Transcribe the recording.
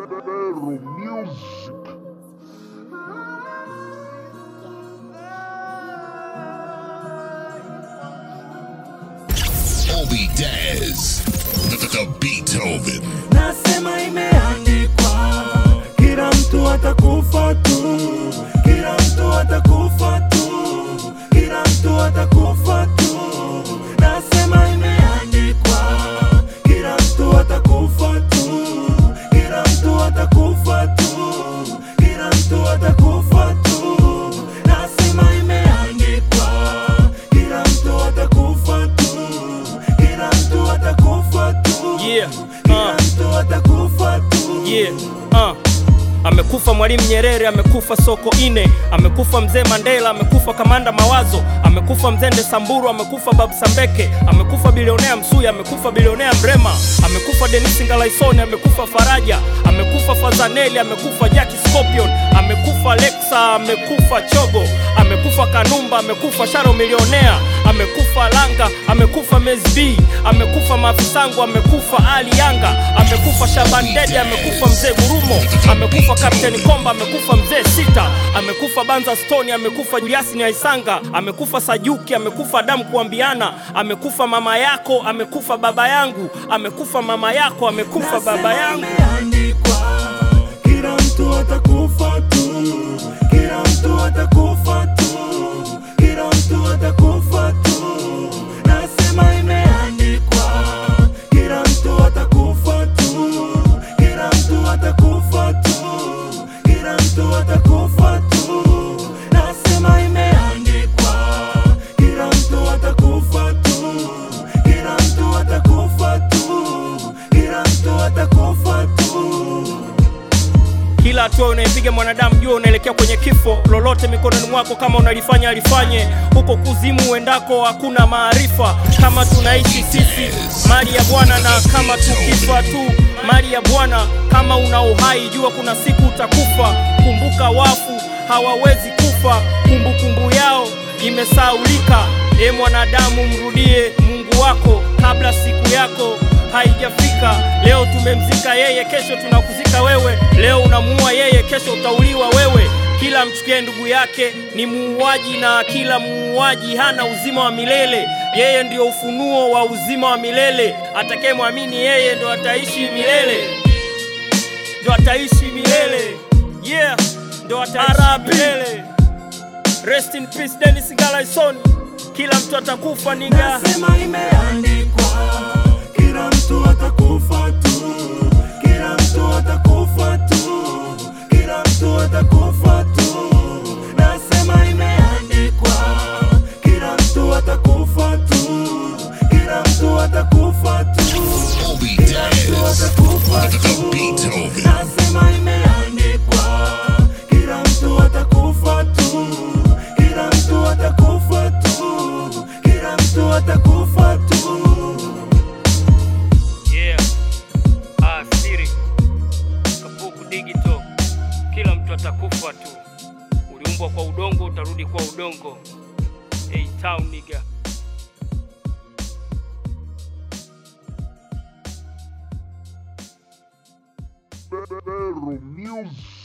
Barrel Music. Obi Daz, the, the Beethoven. Nasema imeandikwa, kila mtu atakufa tu, kila mtu atakufa tu, kila mtu atakufa tu. Nasema imeandikwa, kila mtu atakufa tu, kila mtu atakufa tu, kila mtu atakufa tu. Nasema imeandikwa, kila mtu atakufa tu, kila mtu atakufa tu. Yeah, Kila uh, mtu atakufa tu. yeah, uh. Amekufa Mwalimu Nyerere, amekufa Soko Ine, amekufa Mzee Mandela, amekufa Kamanda Mawazo, amekufa Mzende Samburu, amekufa Babu Sambeke, amekufa bilionea Msuya, amekufa bilionea Mrema, amekufa Denis Ngalaisoni, amekufa Faraja, amekufa Fazaneli, amekufa Jackie Scorpion, amekufa Lexa, amekufa Chogo, amekufa Kanumba, amekufa Sharo milionea, amekufa Langa, amekufa Mesbi, amekufa Mafisango, amekufa Ali Yanga, amekufa Shaban Dede, amekufa Mzee Gurumo, amekufa Kapteni Komba, amekufa Mzee Sita, amekufa Banza Stone, amekufa Julius Nyaisanga, amekufa Sajuki, amekufa Adamu Kuambiana, amekufa mama yako, amekufa baba yangu, amekufa mama yako, amekufa baba yangu. Imeandikwa, kila mtu atakufa tu, kila mtu atakufa tu, kila mtu atakufa tu. Nasema imeandikwa, kila mtu atakufa tu, kila mtu atakufa tu, kila mtu atakufa tu. Nasema imeandikwa, kila mtu atakufa tu, kila mtu atakufa tu, kila mtu atakufa tu. Kila hatua unayepiga mwanadamu jua unaelekea kwenye kifo. Lolote mikononi mwako, kama unalifanya alifanye. Huko kuzimu uendako hakuna maarifa. Kama tunaishi sisi mali ya Bwana, na kama tukifa tu mali ya Bwana. Kama una uhai jua kuna siku utakufa. Kumbuka wafu hawawezi kufa, kumbukumbu yao imesaulika. E mwanadamu, mrudie Mungu wako kabla siku yako haijafika. Leo tumemzika yeye, kesho tunakuzika wewe. Leo unamuua yeye, kesho utauliwa wewe. Kila mchukie ndugu yake ni muuaji, na kila muuaji hana uzima wa milele. Yeye ndio ufunuo wa uzima wa milele. Atakayemwamini yeye ndo ataishi milele, ndo ataishi milele. Yeah, ndo ataishi milele. Rest in peace Dennis Ngalaison. Kila mtu atakufa niga. Nasema imeandikwa, kila mtu atakufa tu, kila mtu atakufa tu, kila mtu atakufa tu. Nasema imeandikwa, kila mtu atakufa tu, kila mtu atakufa tu, Obi kila mtu Daz, atakufa the, the tu. Beethoven. Nasema imeandikwa, kila mtu atakufa tu, kila mtu atakufa tu, kila mtu atakufa tu. Yeah. Ah, siri. Kapuku digital. Kila mtu atakufa tu. Uliumbwa kwa udongo, utarudi kwa udongo. Hey, town nigga. Barrel Music.